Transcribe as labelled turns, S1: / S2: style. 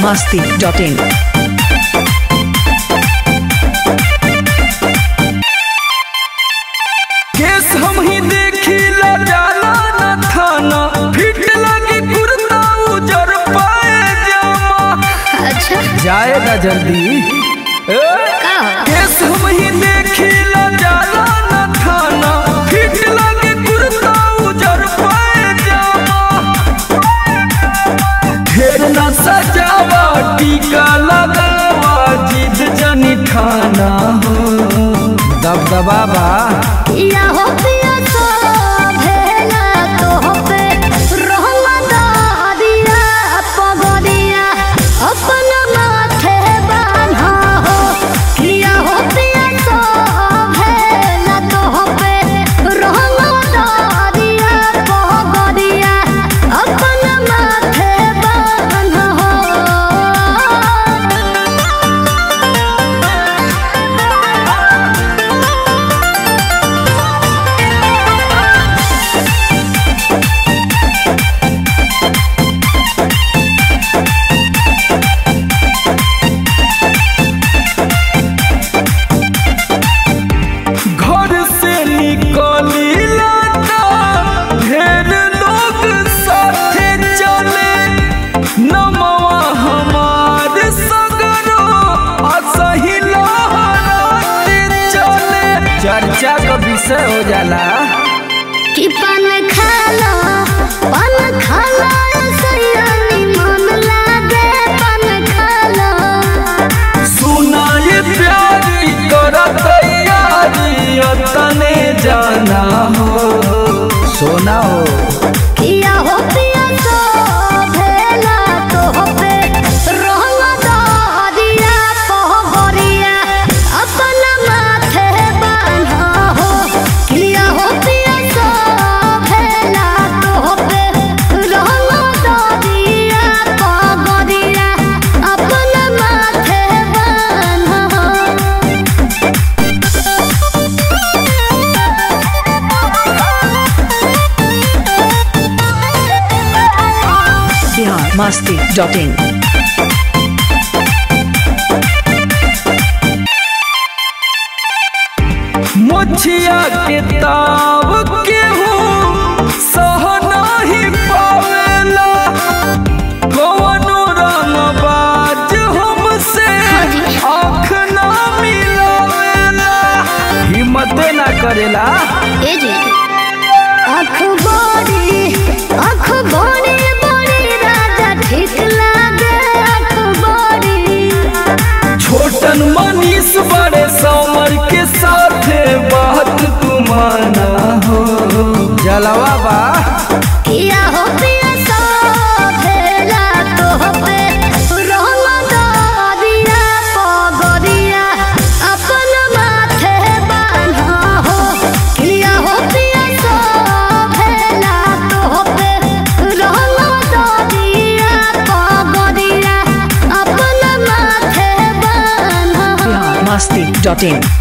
S1: masti.in.
S2: केस हम ही देखिला जाला न थाना फिट लगी कुर्ता उजर पाए जामा
S3: अच्छा
S2: जाएगा जल्दी ए?
S3: का हो?
S2: केस हम ही देखिला जाला न थाना फिट लगी कुर्ता उजर पाए जामा ढेर न सजावा टीका लगावा जिद जनी ठाना हो दबदबा बा
S3: या हो पिया तो भेला तो हो पे रहला दादिया पगदिया अपन माथे बान्हा हो किया हो पिया तो भेला तो हो पे रहला दादिया पगदिया अपन माथे बान्हा हो
S2: घर से निकली लाता ढेर लोग साथे चले नमवा हमार सगरो असही लहराते चले चर्चा का विषय हो जाला
S3: कि पान खाला पान खाला सयानी मन लागे पान खाला
S2: सुनाई प्यारी कर तैयारी तने जाना हो सोना हो
S3: किया हो पिया तो भेला तो हो पे रहला दादिया पहबरिया अपन माथे बान्हा हो किया हो पिया तो भेला तो हो पे रहला दादिया पहबरिया अपन माथे बान्हा हो
S1: Bihar masti.in.
S2: मुछिया के ताव के हूँ सह नाही पावेला कवनो रंग बाज हमसे आँख ना मिलावेला हिम्मत ना करेला
S3: ए जे अखबारी अखबारी बड़ी राजा ठीक लागे अखबारी
S2: छोटन मनीष बड़े समर के साथे बात तुमाना हो जलवा बा
S3: किया हो पिया सो भेला तो हो पे रहला दादिया पगदिया अपन माथे बान्हा हो किया हो पिया सो भेला तो हो पे रहला दादिया पगदिया अपन माथे बान्हा हो
S1: Bihar masti.in.